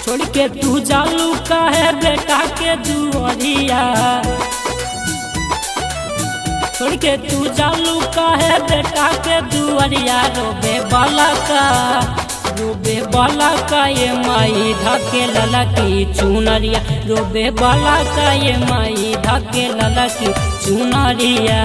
छोड़ के तू जालू काहे बेटा के दुआरिया छोड़ के तू जालू काहे बेटा के दुआरिया रोबे बाला का रोबे बाला का ये माई धके लला की चुनरिया रोबे बाला का ये माई धके लला की चुनरिया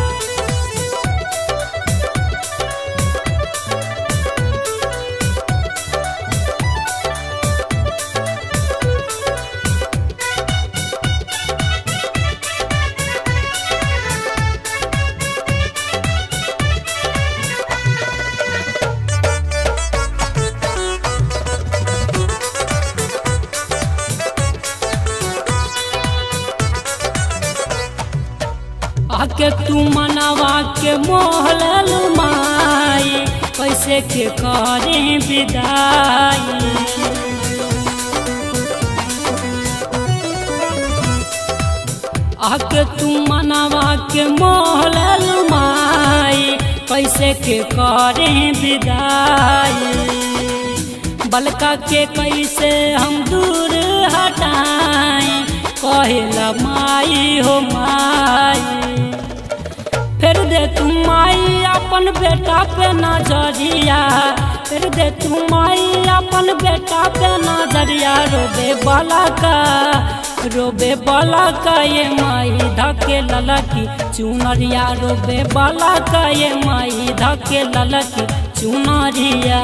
आके तू मनावा के मोहलल माई पैसे के करे विदाई आके तू मनावा के मोहलल माई पैसे के करे विदाई बलका के कैसे हम दूर हटाई कहेला माई हो माई फिर दे तू माई अपन बेटा पे नजरिया फिर दे तू माई अपन बेटा पे नजरिया रोबे बाला का रोबे बाला का ये माई धके ललकी चुनरिया रोबे बाला का ये माई धके ललकी चुनरिया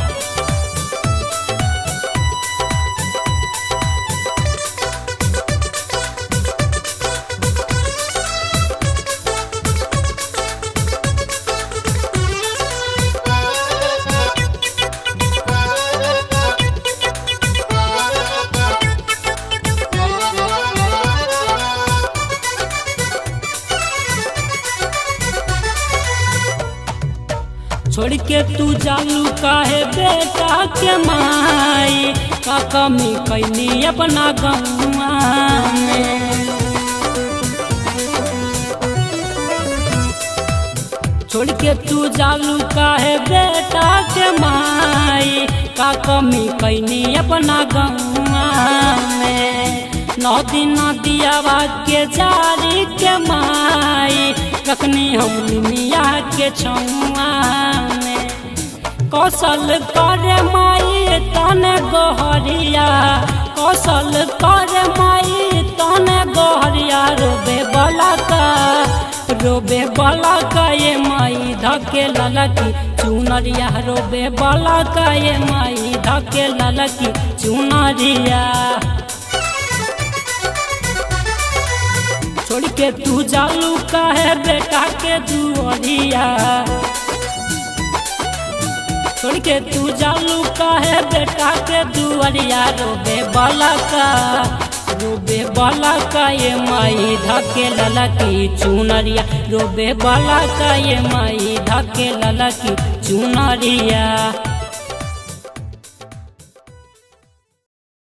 छोड़ के तू जालू काहे बेटा के माई का कमी कैनी अपना गौआ में छोड़ के तू जालू काहे बेटा के माई का कमी कैनी अपना गौआ में नौ दिन दियावा के जारी के माई रखनी हम मिया के छुआ में कौशल कर माई तन गोहरिया कौशल कर माई तन गोहरिया रोबे बला का रोबे बला का ये माई धके ललकी चुनरिया रोबे बला का ये माई धके ललकी चुनरिया छोड़ के तू जालू काहे बेटा के दुआरिया छोड़ के तू जालू काहे बेटा के दुआरिया रोबे बाला का रोबे बाला का ये माई धके लला की चुनरिया रोबे बाला का ये माई धके लला की चुनरिया